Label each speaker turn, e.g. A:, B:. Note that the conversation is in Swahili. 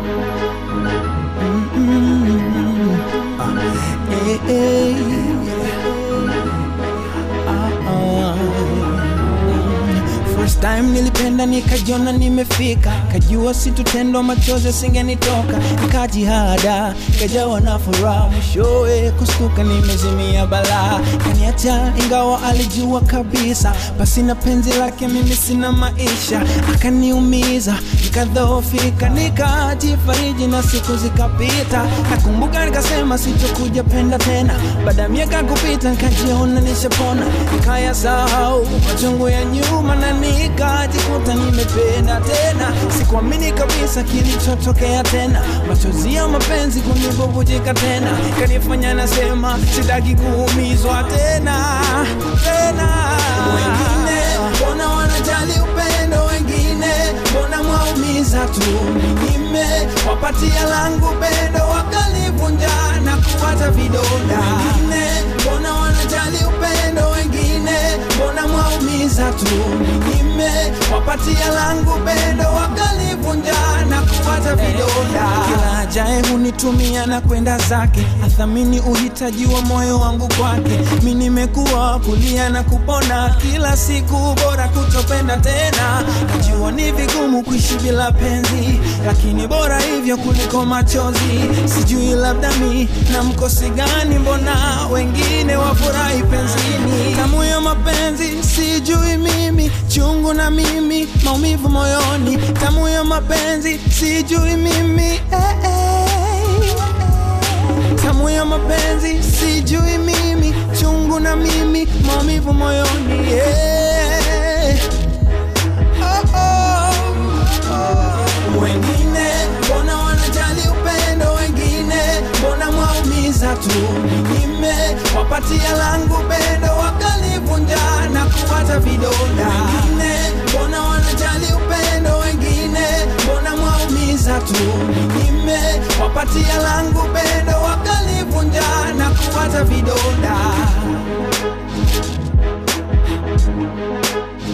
A: Eh, eh. Ah, ah. First time nilipenda nikajiona nimefika, kajua situtendo machozi singenitoka, nikajihada kajawa na furaha, mwishowe kustuka nimezimia balaa, kaniacha ingawa alijua kabisa, basi na penzi lake mimi sina maisha, akaniumiza nikadhoofika, nikajifariji na siku zikapita, nakumbuka nikasema sitokuja penda tena, baada ya miaka kupita nikajiona nishapona, nikayasahau machungu ya nyuma na nikajikuta nimependa tena, sikuamini kabisa kilichotokea tena, machozi ya mapenzi kunibubujika tena, kanifanya nasema sitaki kuumizwa tena tena. Wengine mbona wanajali upendo, wengine mbona mwaumiza tu, ninyime wapatia langu pendo wakalivunja na kuwacha vidonda. Wengine mbona wanajali upendo, wengine mbona mwaumiza tu, ninyime wapatia langu pendo wakalivunja na kuwacha vidonda. Kila ajaye hunitumia na kwenda zake, athamini uhitaji wa moyo wangu kwake. Mi nimekuwa kulia na kupona kila siku, bora kutopenda tena. Najua ni vigumu kuishi bila penzi, lakini bora hivyo kuliko machozi. Sijui labda mi na mkosi gani, mbona wengine wafurahi penzini. Tamu ya mapenzi sijui mimi, chungu na mimi, maumivu moyoni. Tamu ya mapenzi sijui mimi eh, eh. Tamu ya mapenzi sijui mimi, chungu na mimi, maumivu moyoni yeah. oh, oh, oh. Wengine mbona wanajali upendo, wengine mbona mwaumiza tu, ninyime wapatia langu pendo wakalivunja na kuwacha vidonda. Wengine mbona wanajali upendo, wengine mbona mwaumiza tu, ninyime wapatia langu pendo wakalivunja na kuwacha vidonda.